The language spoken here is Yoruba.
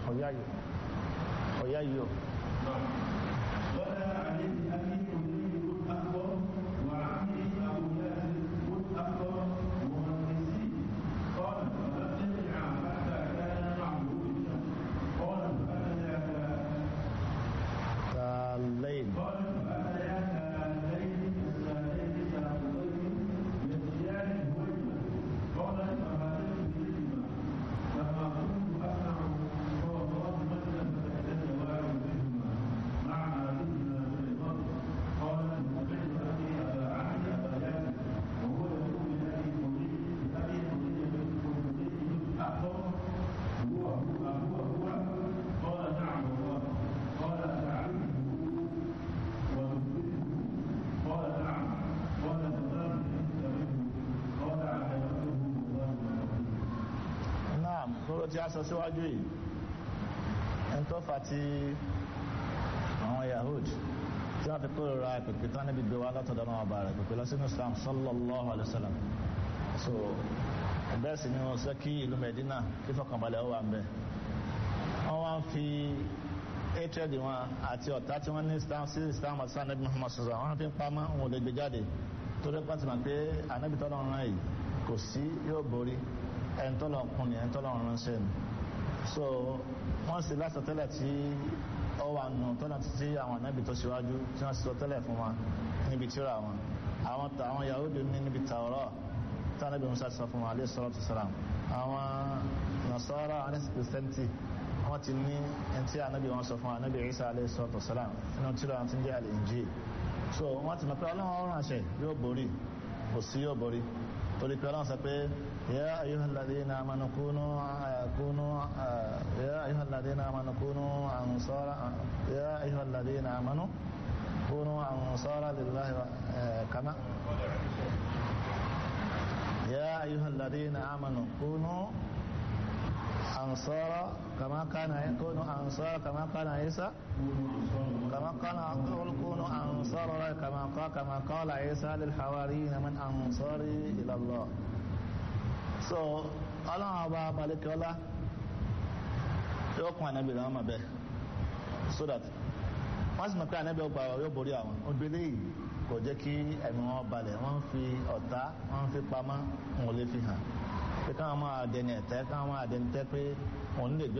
ọ̀yá yìí ọ̀yá yìí o. ولا عليه أبي حنين قد أكبر وعمي أبو ياسر قد أكبر مهندسي قال فلم يرجع حتى كان معه الشمس قال فأتياك كالليل قال فأتياك الليل السالين ساقطين يسيان هويما قال فهاتف بهما فما كنت أسمع هو الله مثلا فتحتج واحد منهما مع ما كنا في الأرض قال سمعت أبي أبا عبد أبا ياسر وهو يقول لأبي حنين لأبي حنين بن أكبر هو هو هو هو قال نعم والله قال أتعلمه وتثبته قال نعم قال فما أنت منه قال علمته الله العظيم náà kóró tí a sọ síwájú yìí ẹni tó fà tí àwọn yahud tí wọ́n fi kóró ra pèpè tán níbi gbé wa látọ̀dọ̀ náà ọba rẹ̀ pèpè lọ sínú islam sallallahu alayhi wa sallam so bẹ́ẹ̀ sì ni wọ́n sọ kí ìlú medina kí fọkànbalẹ̀ ó wà ń bẹ̀ wọ́n wá ń fi hatred wọn àti ọ̀tá tí wọ́n ní islam sí islam àti sáà nabi muhammad sọ̀rọ̀ wọ́n fi ń pamọ́ wọn ò lè gbé jáde torí pàtì mà pé anabi tọ́lọ̀ rán yìí kò sí yóò borí ẹni tọ́lọ̀ kún ni ẹni tọ́lọ̀ ránṣẹ́ ni so wọ́n sì lásọ tẹ́lẹ̀ tí ó wà nù tọ́lọ̀ títí àwọn anabi tó ṣíwájú tí wọ́n sọ tẹ́lẹ̀ fún wa níbi tíra wọn àwọn àwọn yahudi ní níbi tàwọ́rọ̀ tí anabi musa sọ fún wa alayhi salatu salam àwọn nasara alẹ́sì kìrìsìtẹ́ntì wọ́n ti ní ẹni tí anabi wọn sọ fún wa anabi isa alayhi salatu salam nínú tíra wọn ti ń jẹ́ al-injil so wọ́n ti mọ̀ pé ọlọ́run ọ̀run àṣẹ yóò borí kò sí yóò borí torí pé ọlọ́run sọ pé yá ayyuhal ladhina amanu kunu kunu yá ayyuhal ladhina amanu kunu ansara yá ayyuhal ladhina amanu kunu ansara lillahi wa kama يا أيها الذين آمنوا كونوا أنصارا كما كان يكون أنصارا كما كان عيسى كما قال أقول كونوا أنصار الله كما قال كما قال عيسى للحواريين من أنصاري إلى الله so ọlọ́run ọba balẹ̀kọ́lá yóò kún ànábì lọ́wọ́ mọ̀ bẹ́ẹ̀ so that wọ́n sì mọ̀ pé ànábì ọgbà yóò borí àwọn obìnrin yìí kò jẹ́ kí ẹ̀mí wọn balẹ̀ wọ́n ń fi ọ̀tá wọ́n ń fi pamọ́ wọn ò lè fi hàn pé káwọn máa dẹni ẹ̀tẹ́ káwọn máa dẹni tẹ́ pé òun lè gbé